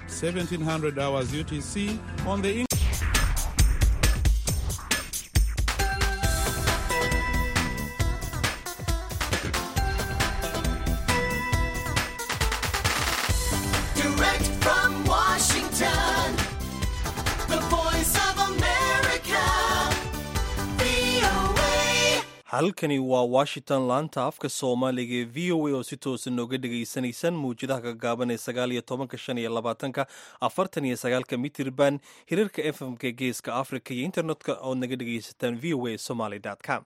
1700 hours UTC on the Direct from Washington, the voice of America, VOA. halkani waa washington laanta afka soomaaliga ee v o a oo si toosa nooga dhagaysanaysaan mawjadaha gaagaaban ee sagaal iyo tobanka shan iyo labaatanka afartan iyo sagaalka mitirban hirarka fmka geeska africa iyo internetka ood naga dhagaysataan v o a somaly com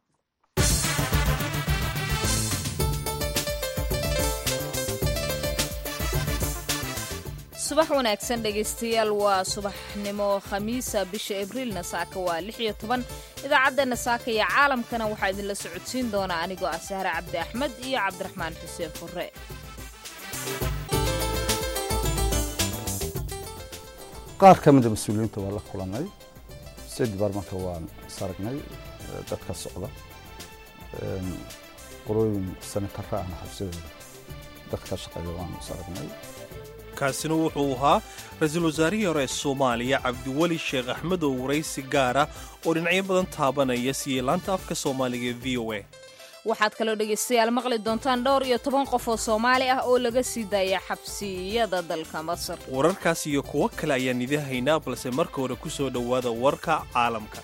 subax wanaagsan dhegaystayaal waa subaxnimo khamiisa bisha abriilna saaka waa lix iyo toban idaacaddeena saaka iyo caalamkana waxaa idinla socodsiin doonaa anigoo ah sahre cabdi axmed iyo cabdiraxmaan xuseen furre qaar ka mida mas-uuliyiinta waa la kulanay state departmentka waan is aragnay eh, dadka socda Een, qolooyin sanatara ahna xabsidooda dadka shaqeeya waan is aragnay kaasina wuxuu ahaa ra-iisul wasaarihii hore ee soomaaliya cabdiweli sheekh axmed oo waraysi gaara oo dhinacyo badan taabanaya siiyey laanta afka soomaaliga ee v o a waxaad kaloo dhegaystayaal maqli doontaan dhowr iyo toban qof oo soomaali ah oo laga sii daaya xabsiyada dalka masar wararkaas iyo kuwo kale ayaan idin haynaa balse marka hore ku soo dhowaada warka caalamka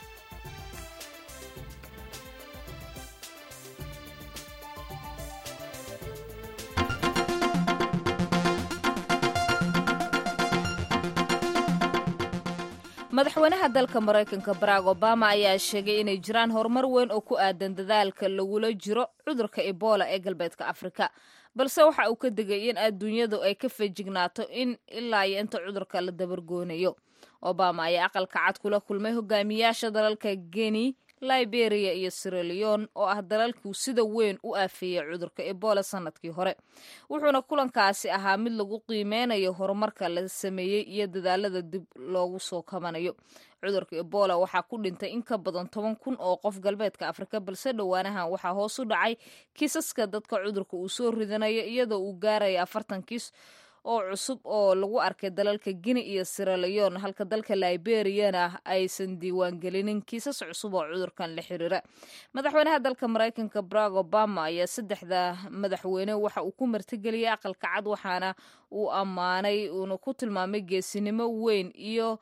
madaxweynaha dalka maraykanka barack obama ayaa sheegay inay jiraan horumar weyn oo ku aadan dadaalka lagula jiro cudurka ebola ee galbeedka afrika balse waxa uu ka digay in adduunyadu ay ka feejignaato in ilaa iyo inta cudurka la dabargoonayo obama ayaa aqalka cad kula kulmay hogaamiyaasha dalalka geni liberia iyo siraleon oo ah dalalkuu sida weyn u aafeeyey cudurka ebola sanadkii hore wuxuuna kulankaasi ahaa mid lagu qiimeynayo horumarka la sameeyey iyo dadaalada dib loogu soo kabanayo cudurka ebola waxaa ku dhintay in ka badan toban kun oo qof galbeedka afrika balse dhowaanahan waxaa hoos u dhacay kiisaska dadka cudurka uu soo ridanayo iyadoo uu gaaraya afartan kiis oo cusub oo lagu arkay dalalka gini iyo siraleon halka dalka liberiyana aysan diiwaangelinin kiisas cusub oo cudurkan la xiriira madaxweynaha dalka maraykanka barack obama ayaa saddexda madaxweyne waxa uu ku martigeliyay aqalka cad waxaana uu ammaanay uuna ku tilmaamay geesinimo weyn iyo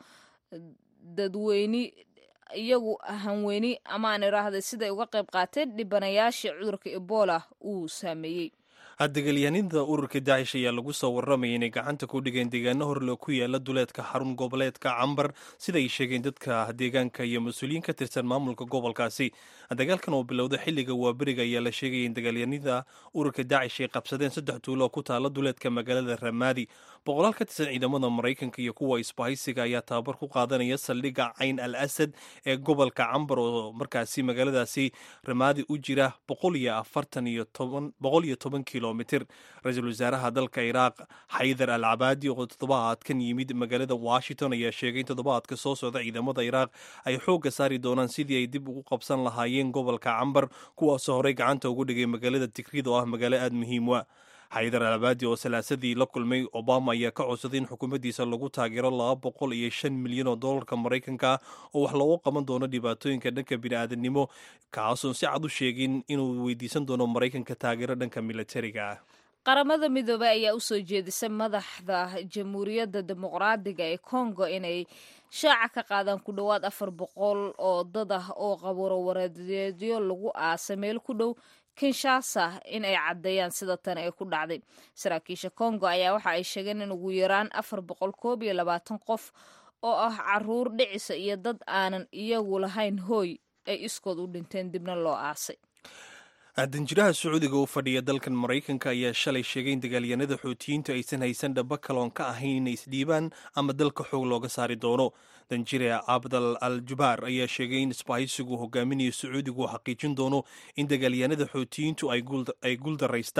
dadweyni iyagu hanweyni amaan iraahday siday uga qayb qaateen dhibanayaashii cudurka ebola uu saameeyey dagaalyahanida ururka daacish ayaa lagu soo warramaya inay gacanta ku dhigeen deegaano horle ku yaala duleedka xarun goboleedka cambar sida ay sheegeen dadka deegaanka iyo mas-uuliyiin ka tirsan maamulka gobolkaasi dagaalkan oo bilowda xilliga waaberiga ayaa la sheegaya in dagaalyahanida ururka daacish ay qabsadeen saddex tuulo oo ku taala duleedka magaalada ramaadi boqolaal ka tirsan ciidamada maraykanka iyo kuwa isbahaysiga ayaa tababar ku qaadanaya saldhigga cayn al asad ee gobolka cambar oo markaasi magaaladaasi ramaadi u jira boqol iyo afartan iyo toban boqol iyo toban kilomitir ra-iisul wasaaraha dalka iraaq xaydar al cabaadi oo toddobaadkan yimid magaalada washington ayaa sheegay in toddobaadka soo socda ciidamada iraaq ay xoogga saari doonaan sidii ay dib ugu qabsan lahaayeen gobolka cambar kuwaasoo horey gacanta ugu dhigay magaalada tigrid oo ah magaalo aada muhiim wa xaydar al cabaadi oo salaasadii la kulmay obama ayaa ka codsaday in xukuumaddiisa lagu taageero laba boqol iyo shan milyan oo dollarka maraykanka oo wax loogu qaban doono dhibaatooyinka dhanka bini'aadanimo kaasoon si cad u sheegin inuu weydiisan doono maraykanka taageero dhanka militariga ah qaramada midoobey ayaa usoo jeedisay madaxda jamhuuriyadda dimuqraadiga ee congo inay shaaca ka qaadaan ku dhowaad afar boqol oo dad ah oo qabuuro wareedeedyo lagu aasa meel ku dhow kinshasa in ay caddeeyaan sida tan ee ku dhacday saraakiisha congo ayaa waxa ay sheegeen in ugu yaraan afar boqol koob iyo labaatan qof oo ah caruur dhicisa iyo dad aanan iyagu lahayn hooy ay iskood u dhinteen dibna loo aasay danjiraha sacuudiga u fadhiya dalkan maraykanka ayaa shalay sheegay in dagaalyanada xootiyiintu aysan haysan dhaba kaloon ka ahayn inay isdhiibaan ama dalka xoog looga saari doono danjire abdal al jubaar ayaa sheegay in isbahaysigu hogaaminayo sacuudigu uu xaqiijin doono in dagaalyanada xootiyiintu ay guuldaraystaan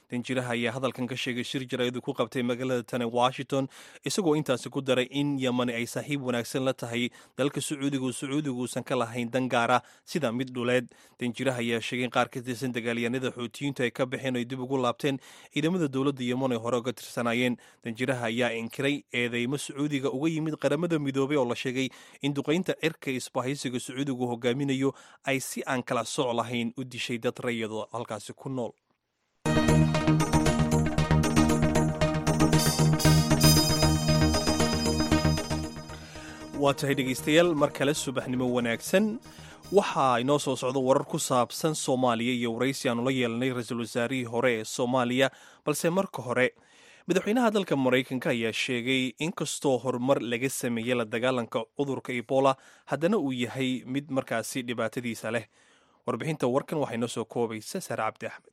danjiraha ayaa hadalkan ka sheegay shir jaraa'id ku qabtay magaalada tane washington isagoo intaasi ku daray in yamani ay saaxiib wanaagsan la tahay dalka sacuudigu sacuudiguusan ka lahayn dan gaara sida mid dhuleed danjiraha ayaa sheegay in qaar ka tirsan dagaalyahanada xuutiyiintu ay ka baxeen oo ay dib ugu laabteen ciidamada dowladda yeman ay hore uga tirsanaayeen danjiraha ayaa inkiray eedeymo sacuudiga uga yimid qaramada midoobay oo la sheegay in duqaynta cirka isbahaysiga sacuudigu hogaaminayo ay si aan kala soc lahayn u dishay dad rayado halkaasi ku nool waa tahay dhegaystayaal mar kale subaxnimo wanaagsan waxaa inoo soo socda warar ku saabsan soomaaliya iyo waraysi aanu la yeelanay ra-iisul wasaarihii hore ee soomaaliya balse marka hore madaxweynaha dalka maraykanka ayaa sheegay in kastoo horumar laga sameeyey la dagaalanka cudurka ebola haddana uu yahay mid markaasi dhibaatadiisa leh warbixinta warkan waxaa inoo soo koobaysa sare cabdi axmed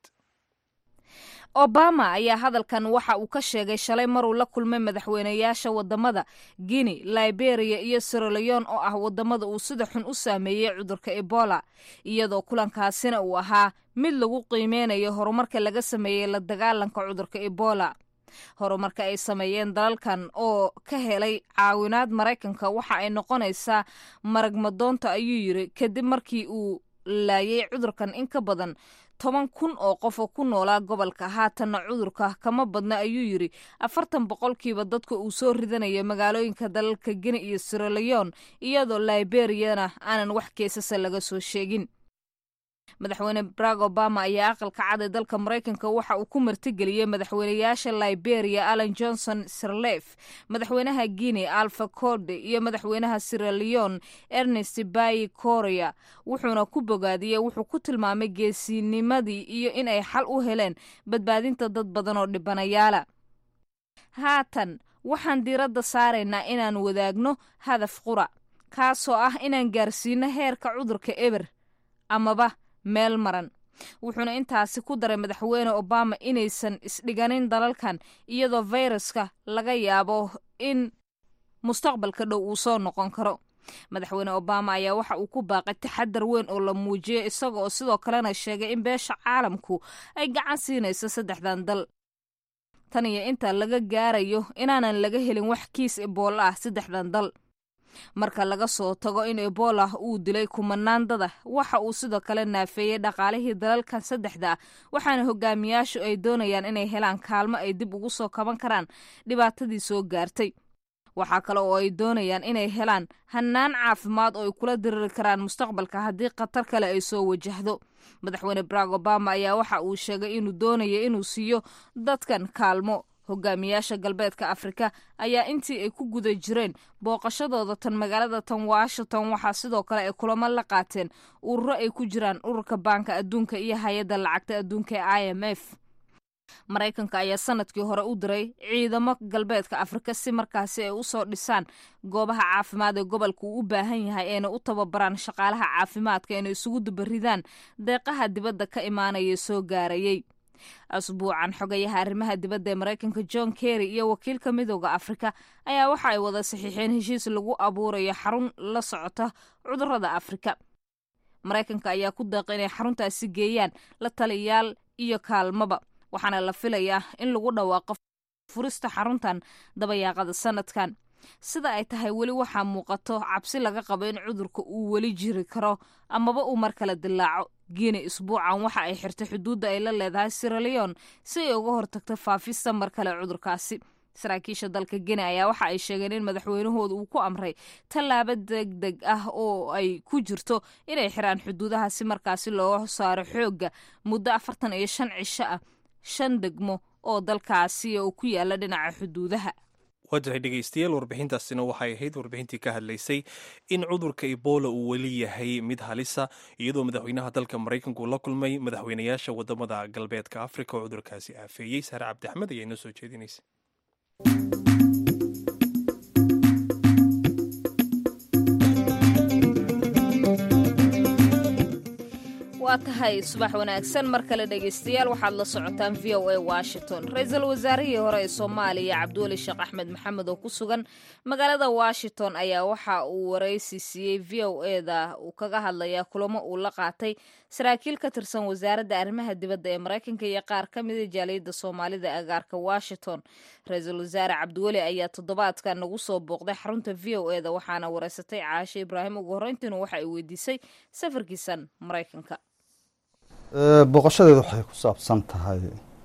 obama ayaa hadalkan waxa uu ka sheegay shalay maruu la kulmay madaxweynayaasha wadamada guinea liberia iyo siraleon oo ah wadamada uu sida xun u saameeyey cudurka ebola iyadoo kulankaasina uu ahaa mid lagu qiimeynayo horumarka laga sameeyey la dagaalanka cudurka ebola horumarka ay sameeyeen dalalkan oo ka helay caawinaad maraykanka waxa ay noqonaysaa maragmadoonta ayuu yiri kadib markii uu laayay cudurkan in ka badan toban kun oo qof oo ku noolaa gobolka haatanna cudurka kama badna ayuu yiri afartan boqolkiiba dadka uu soo ridanayo magaalooyinka dalalka gini iyo siraleon iyadoo liberiyana aanan wax keesasa laga soo sheegin madaxweyne barack obama ayaa aqalka cad ee dalka maraykanka waxa uu ku martigeliyey madaxweynayaasha liberia allan johnson sirlef madaxweynaha guinea alfa corde iyo madaxweynaha siraleon ernest bayi korea wuxuuna ku bogaadiyey wuxuu ku tilmaamay geesinimadii iyo in ay xal u heleen badbaadinta dad badan oo dhibanayaala haatan waxaan diiradda saaraynaa inaan wadaagno hadaf qura kaasoo ah inaan gaarsiino heerka cudurka eber amaba meel maran wuxuuna intaasi ku daray madaxweyne obama inaysan isdhiganin dalalkan iyadoo fayraska laga yaabo in mustaqbalka dhow uu soo noqon karo madaxweyne obama ayaa waxa uu ku baaqay taxadar weyn oo la muujiyey isaga oo sidoo kalena sheegay in beesha caalamku ay gacan siinayso saddexdan dal tan iyo inta laga gaarayo inaanan laga helin wax kiis eboolo ah saddexdan dal marka laga soo tago in ebola uu dilay kumanaan dada waxa uu sidoo kale naafeeyey dhaqaalihii dalalkan saddexda ah waxaana hogaamiyaashu ay doonayaan inay helaan kaalmo ay dib ugu soo kaban karaan dhibaatadii soo gaartay waxaa kale oo ay doonayaan inay helaan hannaan caafimaad oo ay kula diriri karaan mustaqbalka haddii khatar kale ay soo wajahdo madaxweyne barack obama ayaa waxa uu sheegay inuu doonayo inuu siiyo dadkan kaalmo hogaamiyaasha galbeedka afrika ayaa intii ay ku guda jireen booqashadooda tan magaalada tan washington waxaa sidoo kale ay kulamo la qaateen ururo ay ku jiraan ururka baanka adduunka iyo hay-adda lacagta adduunka ee i m f maraykanka ayaa sanadkii hore u diray ciidamo galbeedka afrika si markaasi ay usoo dhisaan goobaha caafimaad ee gobolka uu u baahan yahay ayna u tababaraan shaqaalaha caafimaadka inay isugu dubaridaan deeqaha dibadda ka imaanaya soo gaarayay asbuucan xogayaha arrimaha dibadda ee maraykanka john kerry iyo wakiilka midooda afrika ayaa waxa ay wada saxiixeen heshiis lagu abuurayo xarun la socota cudurada afrika maraykanka ayaa ku deeqa inay xaruntaasi geeyaan la taliyaal iyo kaalmaba waxaana la filayaa in lagu dhawaaqo furista xaruntan dabayaaqada sanadkan sida ay tahay weli waxaa muuqato cabsi laga qabo in cudurka uu weli jiri karo amaba uu mar kale dilaaco guinea isbuucan waxa ay xirtay xuduudda ay la leedahay siraleon si ay uga hortagto faafista mar kale cudurkaasi saraakiisha dalka guinea ayaa waxa ay sheegeen in madaxweynahooda uu ku amray tallaabo deg deg ah oo ay ku jirto inay xiraan xuduudaha si markaasi looga saaro xoogga muddo afartan iyo shan cisho ah shan degmo oo dalkaasi uu ku yaala dhinaca xuduudaha waa tahay dhegaystayaal warbixintaasina waxay ahayd warbixintii ka hadlaysay in cudurka ebola uu weli yahay mid halisa iyadoo madaxweynaha dalka maraykanka uu la kulmay madaxweynayaasha wadamada galbeedka afrika oo cudurkaasi aafeeyey saare cabdi axmed ayaa inoo soo jeedinaysa waa waa tahay subax wanaagsan mar kale dhegaystayaal waxaad la socotaan v o a washington ra-iisul wasaarihii hore ee soomaaliya cabdiweli sheekh axmed maxamed oo ku sugan magaalada washington ayaa waxa uu waraysi siiyey v o eda uu kaga hadlayaa kulamo uu la qaatay saraakiil ka tirsan wasaaradda arrimaha dibadda ee maraykanka iyo qaar ka mida jaaliyadda soomaalida ee agaarka washington ra-iisul wasaare cabdiweli ayaa toddobaadkan nagu soo booqday xarunta v o eda waxaana wareysatay caashe ibraahim ugu horreyntiina waxa ay weydiisay safarkiisan maraykanka booqashadeedu waxay ku saabsan tahay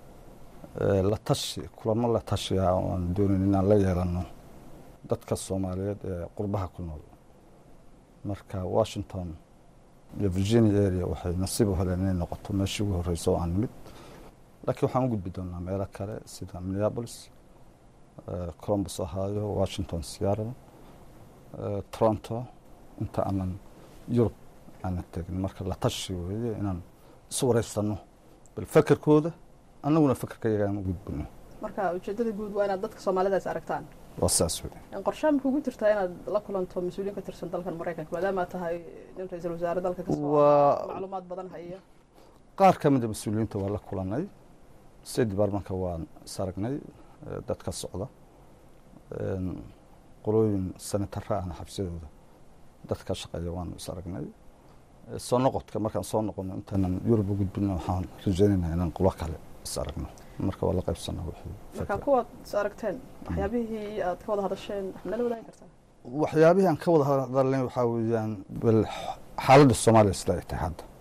la tashi kulamo la tashiga oo aan doonayn inaan la yeelano dadka soomaaliyeed ee qurbaha ku nool marka washington iyo virginia area waxay nasiib u heleen inay noqoto meeshii ugu horreysa oo aan nimid laakiin waxaan u gudbi doonaa meelo kale sida minneapolis columbus ohio washington seattle toronto inta aanan yurub aanan tegin marka la tashi weeye inaan isu wareysano bal fekerkooda annaguna fekerka yagaan u gudbino marka ujeedada guud waa inaad dadka soomaalidaas aragtaan waa saas wey qorshaa ma kugu jirtaa inaad la kulanto mas-uuliyiin ka tirsan dalkan maraykanka maadaama tahay nin ra-iisul wasaare dalka kasoo Waa- macluumaad badan haya qaar ka mida mas-uuliyiinta waa la kulanay state departmentka waan is aragnay eh, dadka socda Een, qolooyin senatara ahna xabsiyadooda dadka ka shaqeeya waanu is aragnay Eh, soo noqodka markaan soo noqono intaanan yurub u gudbino waxaan rajaynaynaa inaan qolo kale is aragno marka waa la qaybsanaa wixii marka fikra. kuwaad is aragteen waxyaabihii aad ka wada hadasheen wax nala wadaagi kartaa waxyaabihii aan ka wada hadalnay waxaa weeyaan bal xaaladda soomaaliya sida ay tahay hadda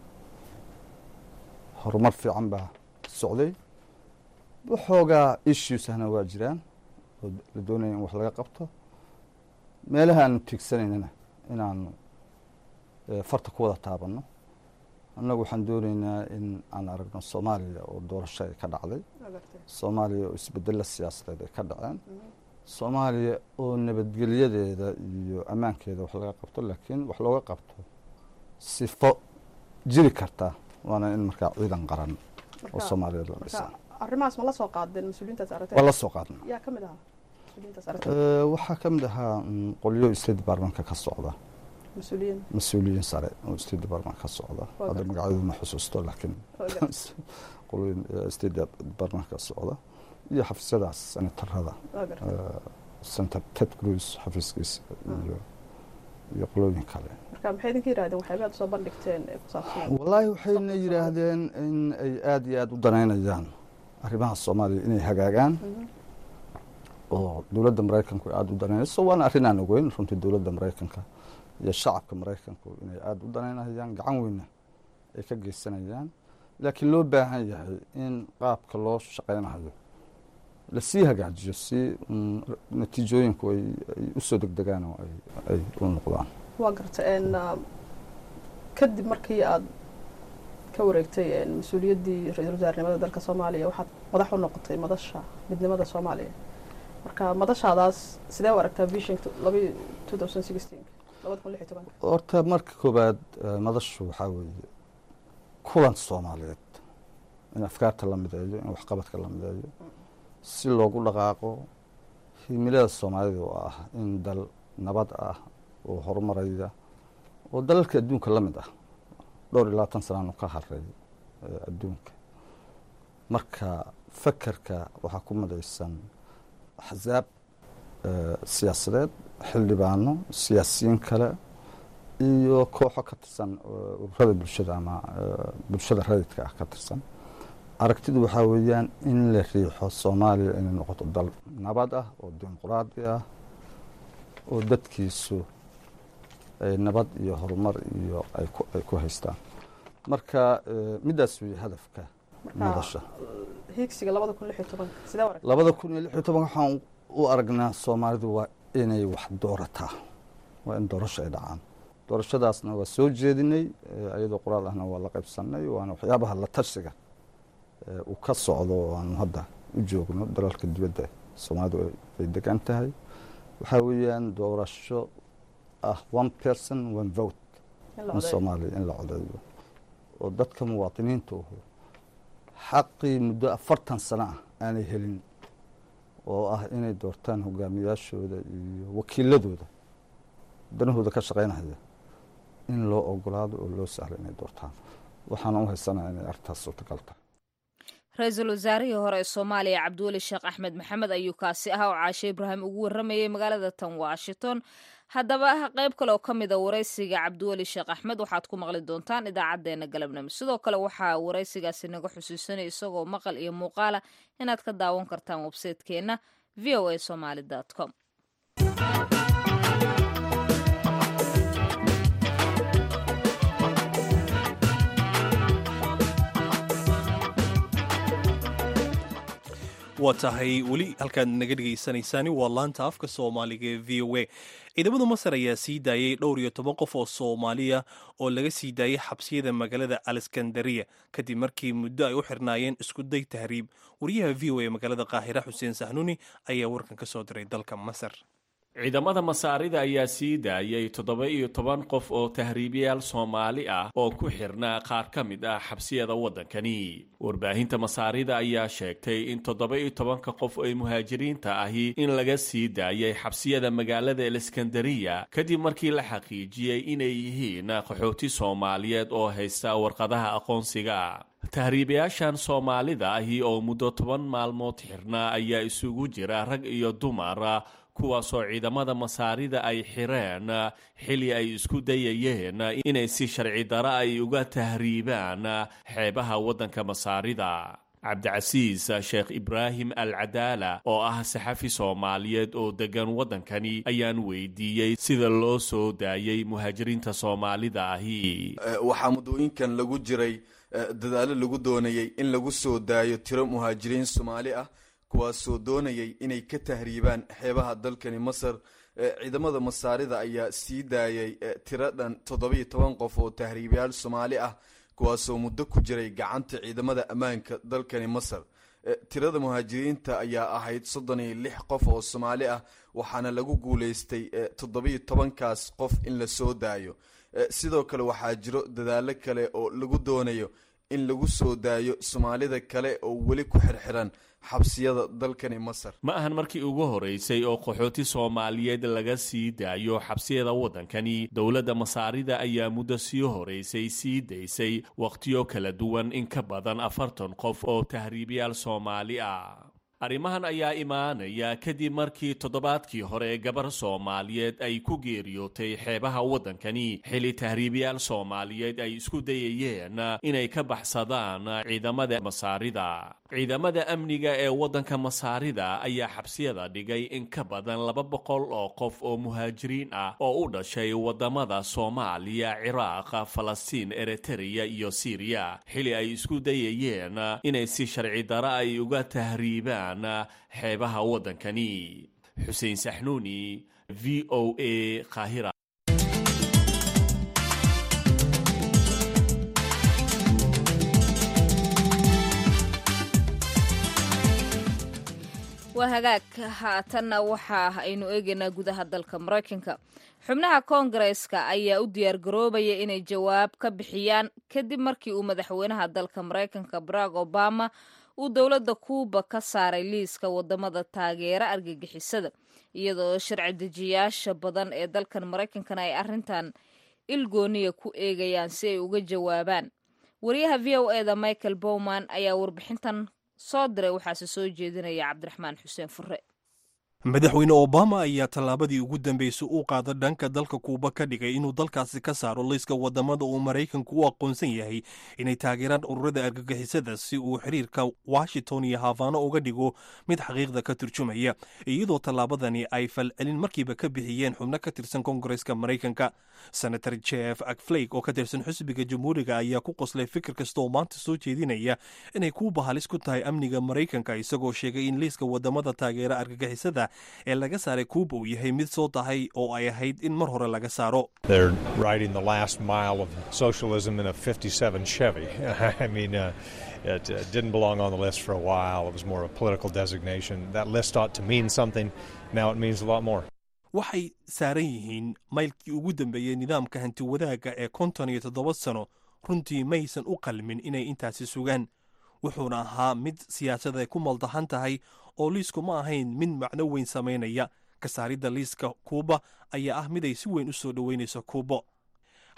horumar fiican baa socday waxoogaa issuesahna waa jiraan oo la doonaya in wax laga qabto meelaha aanu tiigsanaynana inaanu eh, farta ku wada taabanno annagu waxaan doonaynaa in aan aragno soomaaliya oo doorasho ay ka dhacday Waa gartay. soomaaliya oo isbedelo siyaasadeed ay ka dhaceen soomaaliya oo nabadgelyadeeda iyo ammaankeeda wax laga qabto laakiin wax looga qabto sifo jiri karta waana in markaa ciidan qaran oo Marka- soomaaliyeed la marka dhisaa arrimahaas ma la soo qaadeen mas-uuliyiintaas waa aragteen la soo qaadna yaa ka mid ahaa mas-uuliyiintaas aragteen Eh, waxaa ka mid ahaa mm, qolyo state departmentka ka socda mas-uuliyiin mas-uuliyiin sare oo state department ka socda Waa hadda gartay. magacyadu ma xusuusto laakiin Waa gartay. qolooyin eh, state department ka socda iyo xafiisyadaas senatarada Waa gartay. senator ted cruz xafiiskiisa iyo iyo qolooyin kale marka maxay idinka yidhahdeen waxyaabaha aad soo bandhigteen ee ku saabsan wallaahi waxayna yidhaahdeen in ay aada iyo aada u danaynayaan arrimaha soomaaliya inay hagaagaan oo dowladda maraykanku ay aada u danaynayso waana arrin aan ogeyn runtii dowladda maraykanka iyo shacabka maraykanku inay aada u danaynayaan gacan weyna ay ka geysanayaan laakiin loo baahan yahay in qaabka loo shaqaynayo lasii hagaajiyo si mm, natiijooyinku ay ay usoo degdegaan oo ay ay u noqdaan waa garta n kadib markii aad ka wareegtay een, mas-uuliyaddii ra-iisul wasaarnimada dalka soomaaliya waxaad madax u noqotay madasha midnimada soomaaliya marka madashaadaas sidee u aragtaa vision labi two thousand sixteen labada kun lix iyo tobanka horta marka koobaad eh, madashu waxaa weeye kulan soomaaliyeed in afkaarta la mideeyo in waxqabadka la mideeyo si loogu dhaqaaqo himilada soomaalida oo ah in dal nabad ah oo horumaraya oo dalalka adduunka la mid ah dhowr iyo labaatan sanaanu ka haray eh, adduunka marka fakerka waxaa ku midaysan axsaab eh, siyaasadeed xildhibaano siyaasiyiin kale iyo kooxo ka tirsan eh, ururada bulshada ama eh, bulshada rayidka ah ka tirsan aragtidu waxaa weeyaan in la riixo soomaaliya inay noqoto dal nabad ah oo dimuqraadi ah oo dadkiisu ay nabad iyo horumar iyo ay ku ay ku haystaan marka eh, midaas weeye hadafka madasha hiigsiga labada kun lix iyo tobanka sidee u aragtaa labada kun iyo lix iyo toban waxaan u aragnaa soomaalidu waa inay wax doorataa waa in doorasho ay dhacaan doorashadaasna waa soo jeedinay eh, iyadoo qoraal ahna waa la qaybsanay waana waxyaabaha la tashiga eh, uu ka socdo oo aanu hadda u joogno dalalka dibadda soomaalidu ay- ay degan tahay waxaa weeyaan doorasho ah one person one vote in la in codeeyo soomaaliya in la codeeyo oo dadka muwaadiniinta uhu xaqii muddo afartan sano ah aanay helin oo ah inay doortaan hogaamiyaashooda iyo wakiiladooda danahooda ka shaqaynaya in loo ogolaado oo loo sahlo inay doortaan waxaana u haysanaya inay arrintaas suurtagal tahay ra-iisul wasaarihii hore ee soomaaliya cabdiweli sheekh axmed maxamed ayuu kaasi ahaa oo caashe ibraahim ugu warramayay magaalada tan washington haddaba qayb kale oo ka mid a waraysiga cabdiweli sheekh axmed waxaad ku maqli doontaan idaacadeena galabnimo sidoo kale waxaa waraysigaasi naga xusuusanaya isagoo maqal iyo muuqaala inaad ka daawan kartaan websaytekeenna v o a somaly com waa tahay weli halkaad naga dhegaysanaysaani waa laanta afka soomaaliga ee v o a ciidamada masar ayaa sii daayay dhowr iyo toban qof oo soomaaliya oo laga sii daayay xabsiyada magaalada aleskandariya kadib markii muddo ay u xirnaayeen iskuday tahriib wariyaha v o a magaalada qaahira xuseen saxnuuni ayaa warkan ka soo diray dalka masar ciidamada masaarida ayaa sii daayay toddoba iyo toban qof oo tahriibayaal soomaali ah oo ku xirnaa qaar ka mid ah xabsiyada waddankani warbaahinta masaarida ayaa sheegtay in toddoba iyo tobanka qof ee muhaajiriinta ahi in laga sii daayay xabsiyada magaalada aleskandariya kadib markii la xaqiijiyey inay yihiin qaxooti soomaaliyeed oo haysta warqadaha aqoonsiga tahriibayaashan soomaalida ahi oo muddo toban maalmood xirnaa ayaa isugu jira rag iyo dumar kuwaasoo ciidamada masaarida ay xireen xili ay isku dayayeen inay si sharci dara ay uga tahriibaan xeebaha waddanka masaarida cabdicasiis sheekh ibraahim al cadaala oo ah saxafi soomaaliyeed oo deggan waddankani ayaan weydiiyey sida loo soo daayay muhaajiriinta soomaalida ahi waxaa muddooyinkan lagu jiray dadaalo lagu doonayay in lagu soo daayo tiro muhaajiriin soomaali ah kuwaasoo doonayay inay ka tahriibaan xeebaha dalkani masar ciidamada masaarida ayaa sii daayay tiro dhan toddobiyo toban qof oo tahriibayaal soomaali ah kuwaasoo muddo ku jiray gacanta ciidamada ammaanka dalkani masar tirada muhaajiriinta ayaa ahayd soddon iyo lix qof oo soomaali ah waxaana lagu guuleystay toddobiyo tobankaas qof in la soo daayo sidoo kale waxaa jiro dadaalo kale oo lagu doonayo in lagu soo daayo soomaalida kale oo weli ku xirxiran xabsiyada dalkani masar ma ahan markii ugu horeysay oo qaxooti soomaaliyeed laga sii daayo xabsiyada waddankani dowladda masaarida ayaa muddo sii horeysay sii daysay wakhtiyo kala duwan in ka badan afartan qof oo tahriibayaal soomaali ah arrimahan ayaa imaanaya kadib markii toddobaadkii hore gabar soomaaliyeed ay ku geeriyootay xeebaha waddankani xili tahriibayaal soomaaliyeed ay isku dayayeen inay ka baxsadaan ciidamada masaarida ciidamada amniga ee waddanka masaarida ayaa xabsiyada dhigay in ka badan laba boqol oo qof oo muhaajiriin ah oo u dhashay waddamada soomaaliya ciraaq falastiin eritreya iyo siiriya xili ay isku dayayeen inay si sharci dara ay uga tahriibaan xeebaha waddankani xuseen saxnuuni v o a qaahira waa hagaag haatanna waxa aynu eegaynaa gudaha dalka maraykanka xubnaha koongareeska ayaa u diyaargaroobaya inay jawaab ka bixiyaan kadib markii uu madaxweynaha dalka maraykanka barack obama uu dowladda kuuba ka saaray liiska wadamada taageera argagixisada iyadoo sharci dejiyaasha badan ee dalkan maraykankana ay arrintan ilgooniya ku eegayaan si ay uga jawaabaan wariyaha v o eda michael bowman ayaa warbixintan soo diray waxaase soo jeedinaya cabdiraxmaan xuseen fure madaxweyne obama ayaa tallaabadii ugu dambeysay u qaada dhanka dalka kuuba ka dhigay inuu dalkaasi ka saaro liiska wadamada uu maraykanku u aqoonsan yahay inay taageeraan ururada argagixisada si uu xiriirka washington iyo hafaano uga dhigo mid xaqiiqda ka turjumaya iyadoo tallaabadani ay falcelin markiiba ka bixiyeen xubno ka tirsan koongareska maraykanka senator jeff akflake oo ka tirsan xisbiga jamhuuriga ayaa ku qoslay fikir kasta oo maanta soo jeedinaya inay kuuba halis ku tahay amniga maraykanka isagoo sheegay in liiska wadamada taageera argagixisada ee laga saaray kuuba uu yahay mid soo tahay oo ay ahayd in mar hore laga saaro They're riding the last mile of socialism in a 57 Chevy. I mean, uh, it uh, didn't belong on the list for a while. It was more a political designation. That list ought to mean something. Now it means a lot more. waxay saaran yihiin maylkii ugu dambeeyey nidaamka hanti wadaagga ee konton iyo toddoba sano runtii maysan u qalmin inay intaasi sugaan wuxuuna ahaa mid siyaasada ay ku maldahan tahay oo liisku ma ahayn mid macno weyn samaynaya ka saaridda liiska kuuba ayaa ah mid ay si weyn u soo dhoweynayso kuubo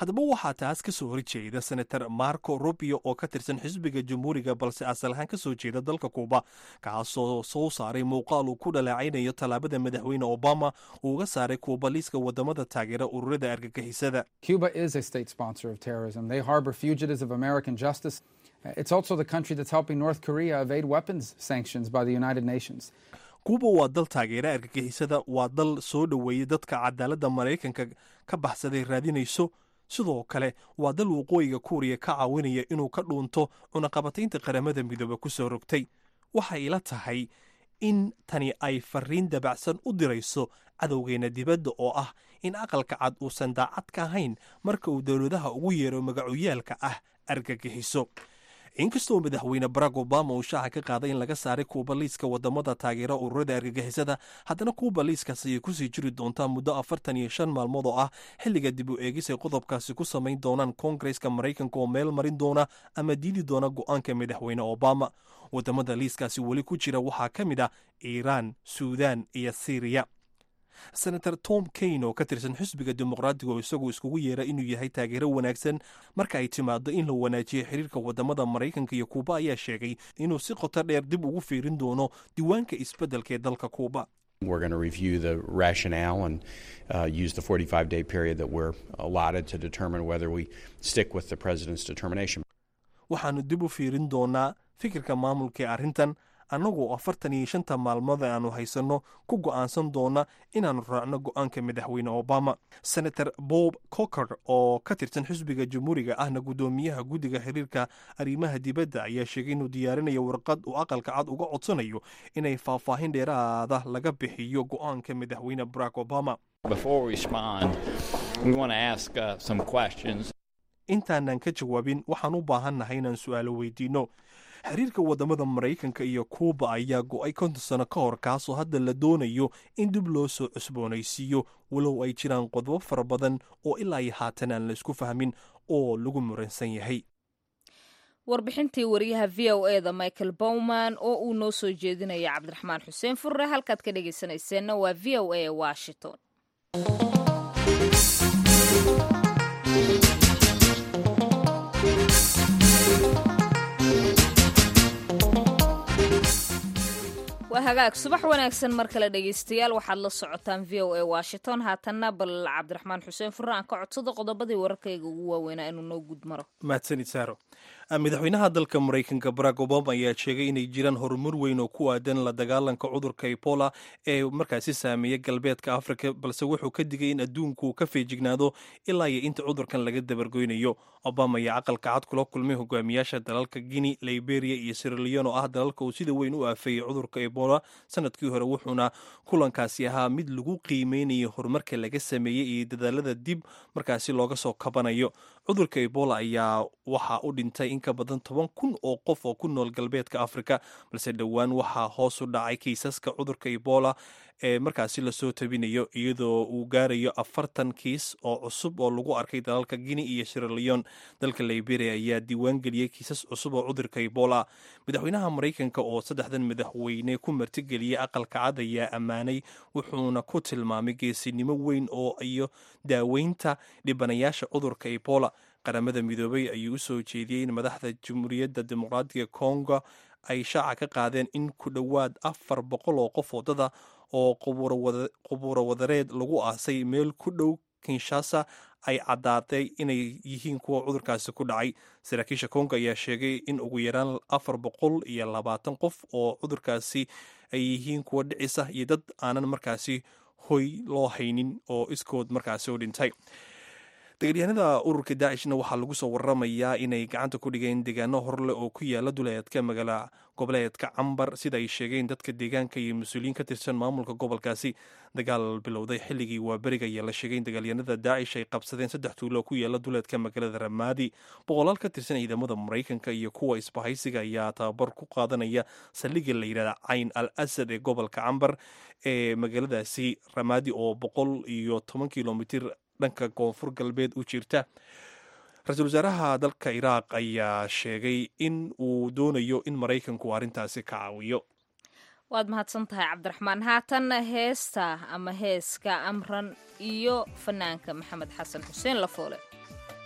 haddaba waxaa taas ka soo horjeeda senator marco rubio oo ka tirsan xisbiga jamhuuriga balse asal ahaan ka soo jeeda dalka kuuba kaasoo soo saaray muuqaal uu ku dhaleecaynayo tallaabada madaxweyne obama uu uga saaray kuuba liiska wadamada taageera ururada argagixisada Cuba is a state sponsor of terrorism. They harbor fugitives of American justice. Uh, It's also the country that's helping North Korea evade weapons sanctions by the United Nations. kuuba waa dal taageera argagixisada waa dal soo dhoweeyey dadka cadaaladda maraykanka ka baxsaday raadinayso sidoo kale waa dal waqooyiga kuuriya ka caawinaya inuu ka dhuunto cunaqabataynta qaramada midoobe ku soo rogtay waxay ila tahay in tani ay fariin dabacsan u dirayso cadowgeena dibadda oo ah in aqalka cad uusan daacad ka ahayn marka uu dowladaha ugu yeero magacuyaalka ah argagixiso inkastoo madaxweyne barack obama uu shaaca ka qaaday in laga saaray kuuba liiska wadamada taageera ururada argagixisada haddana kuuba liiskaas ayay kusii jiri doontaa muddo afartan iyo shan maalmood oo ah xilliga dib u eegis ay qodobkaasi ku samayn doonaan koongareska maraykanka oo meel marin doona ama diidi doona go-aanka madaxweyne obama wadamada liiskaasi weli ku jira waxaa ka mid ah iiraan suudan iyo syriya senator tom kane oo ka tirsan xisbiga dimuqraadiga oo isagu iskugu yeera inuu yahay taageero wanaagsan marka ay timaado in la wanaajiyo xiriirka wadamada maraykanka iyo kuuba ayaa sheegay inuu si qoto dheer dib ugu fiirin doono diiwaanka isbeddelka ee dalka kuuba We're going to review the rationale and uh, use the 45 day period that we're allotted to determine whether we stick with the president's determination. waxaannu dib u fiirin doonaa fikirka maamulka ee arrintan annagoo afartan iyo shanta maalmood aanu haysanno ku go'aansan doona inaannu raacno go'aanka madaxweyne obama senator bob cocker oo ka tirsan xisbiga jamhuuriga ahna guddoomiyaha guddiga xiriirka arrimaha dibadda ayaa sheegay inuu diyaarinayo warqad uu aqalka cad uga codsanayo inay faahfaahin dheeraada laga bixiyo go'aanka madaxweyne barack obama Before we respond, we want to ask uh, some questions. intaanan ka jawaabin waxaan u baahannahay inaan su'aalo weydiinno xiriirka wadamada maraykanka iyo kuuba ayaa go'ay konton sano ka hor kaasoo hadda la doonayo in dib loo soo cusboonaysiiyo walow ay jiraan qodobo fara badan oo ilaa iyo haatan aan la isku fahmin oo lagu muransan yahay warbixintii wariyaha v o e da michael bowman oo uu noo soo jeedinaya cabdiraxmaan xuseen furre halkaad ka dhegaysanayseena waa v o a washington waa hagaag subax wanaagsan mar kale dhegaystayaal waxaad la socotaan v o a washington haatanna bal cabdiraxmaan xuseen furre aan ka codsado qodobadii wararkayga ugu waaweynaa inuu noo guud maro mahadsanid saaro madaxweynaha dalka maraykanka barack obama ayaa sheegay inay jiraan horumar weyn oo ku aadan la dagaalanka cudurka ebola ee markaasi saameeya galbeedka afrika balse wuxuu ka digay in adduunku uu ka feejignaado ilaa iyo inta cudurkan laga dabargoynayo obama ayaa aqalka cad kula kulmay hogaamiyaasha dalalka guinea liberia iyo siralion oo ah dalalka uu sida weyn u aafeeyey cudurka ebola sanadkii hore wuxuuna kulankaasi ahaa mid lagu qiimeynayo horumarka laga sameeyey iyo dadaalada dib markaasi looga soo kabanayo cudurka ebola ayaa waxaa u dhintay in ka badan toban kun oo qof oo ku nool galbeedka afrika balse dhowaan waxaa hoos u dhacay kiisaska cudurka ebola ee markaasi lasoo tabinayo iyadoo uu gaarayo afartan kiis oo cusub oo lagu arkay dalalka guinea iyo siraleon dalka liberia ayaa diiwaan geliyey kiisas cusub oo cudurka ebola madaxweynaha maraykanka oo saddexdan madaxweyne ku martigeliyey aqalka cad ayaa ammaanay wuxuuna ku tilmaamay geesinimo weyn oo iyo daaweynta dhibanayaasha cudurka ebola qaramada midoobay ayuu u soo jeediyey in madaxda jamhuuriyadda dimuqraadiga congo ay shaaca ka qaadeen in ku dhowaad afar boqol oo qof wadada oo qubuuro wadareed lagu aasay meel ku dhow kinshasa ay caddaatay inay yihiin kuwa cudurkaasi ku dhacay saraakiisha kongo ayaa sheegay in ugu yaraan afar boqol iyo labaatan qof oo cudurkaasi ay yihiin kuwa dhicisa iyo dad aanan markaasi hoy loo haynin oo iskood markaasi u dhintay dagaalyahanada ururka daacishna waxaa lagu soo waramayaa inay gacanta ku dhigeen deegaano horleh oo ku yaala duleedka magaala goboleedka cambar sida ay sheegeen dadka deegaanka iyo mas-uuliyiin ka tirsan maamulka gobolkaasi dagaal bilowday xilligii waaberiga ayaa la sheegay in dagaalyahanada daacish ay qabsadeen saddex tuulo ku yaala duleedka magaalada ramaadi boqolaal ka tirsan ciidamada maraykanka iyo kuwa isbahaysiga ayaa tababar ku qaadanaya saldhigga la yidhahda cayn al asad ee gobolka cambar ee magaaladaasi ramaadi oo boqol iyo toban kilomitir dhanka koonfur galbeed u jirta ra-iisul wasaaraha dalka iraaq ayaa sheegay in uu doonayo in maraykanku arrintaasi ka caawiyo waad mahadsan tahay cabdiraxmaan haatanna heesta ama heeska amran iyo fanaanka maxamed xasan xuseen lafoole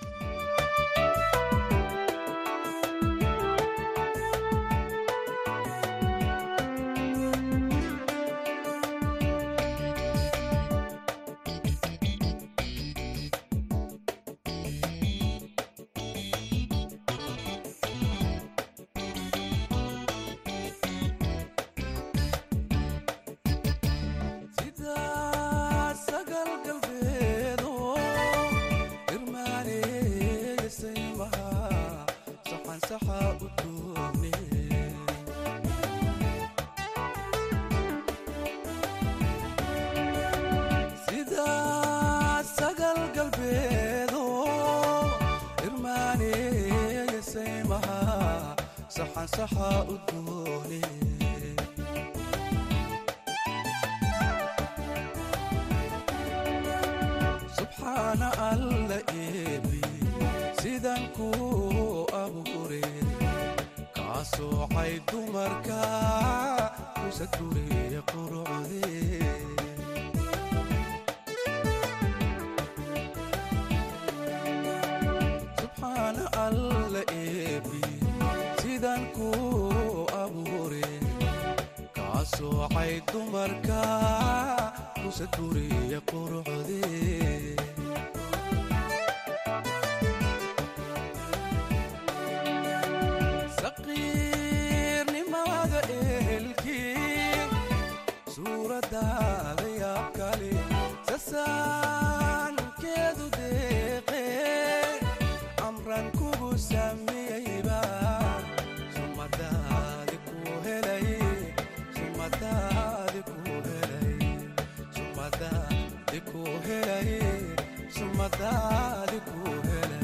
saxa udgoone subxaana alla eebi sidan kuu abuure kaa soocay dumarka kusaduriye qurucdee subxaana alla eebi sidan kuu abuure kaa soocay dumarka kusaduriye qurucdee saqiirnimada ehelkii suuradaada yaab kale sasaankeedu deeqee amran kugu samiyeyba sumadaadi ku helay sumadaadi ku helay sumadaadi ku helay sumadaadi ku helay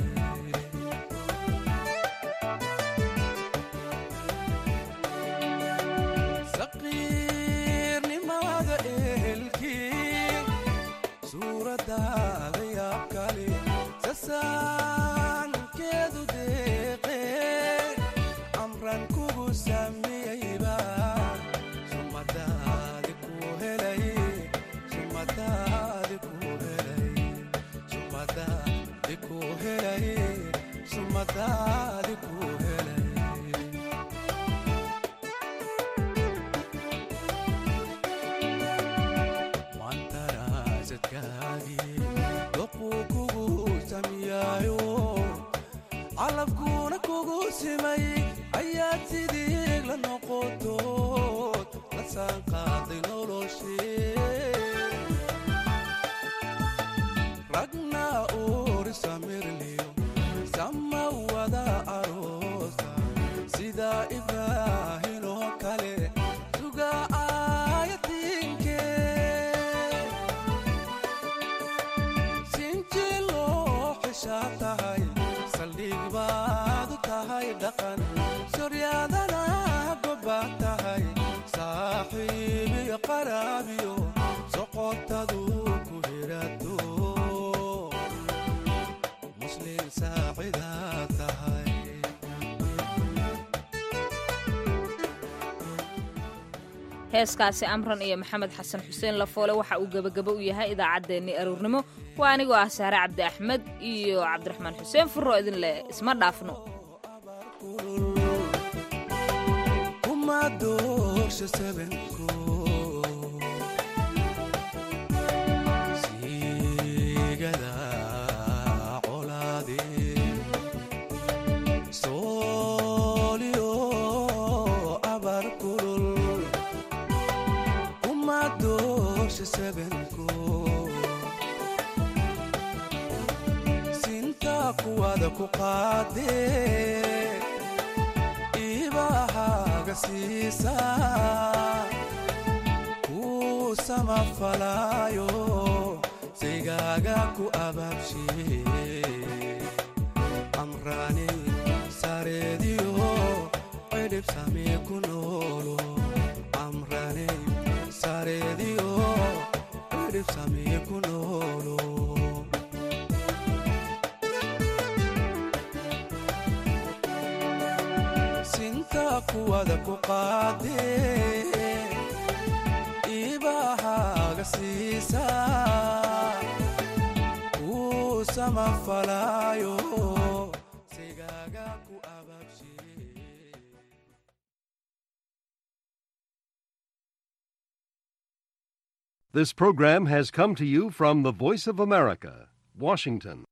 saqiirnimada ehelkii suuradaada yaab kale sasaankeedu deeqee amran kugu samiyeyba sumadaadi ku helay sumadaadi ku helay sumadaadi ku helay sumadaadi ku helay mantaraasadkaagii doquu kugu samiyaayo calabkuuna kugu simay ayaad sidii la noqotood la saanqaaday noloshee ragna uuri samirliyo sama wada aroosa sida ibraahin oo kale suga aayatiinkee sinji loo xishaa tahay saldhig baad u tahay dhaqan soryaadana gobaad tahay saaxiibiyo qaraabiyo soqotadu ku hirato muslim saacidaa tahay heeskaasi amran iyo maxamed xasan xuseen lafoole waxa uu gebagabo u yahay idaacaddeenni aruurnimo waa anigoo ah saare cabdi axmed iyo cabdiraxmaan xuseen furro idin leh isma dhaafno kuma doorsha sabanko siigada colaadee sooliyo abar kulul kuma doorsha sabanko sinta kuwada ku qaadee ibahaaga siisa kuu samafalaayo sigaaga ku abaabshiye amraani sareediyo cidhib samii ku noolo amraani sareediyo cidhib samii ku noolo sinta kuwada ku qaadee ibahaaga siisa kuu samafalaayo sigaaga ku abaabshiye This program has come to you from the Voice of America, Washington.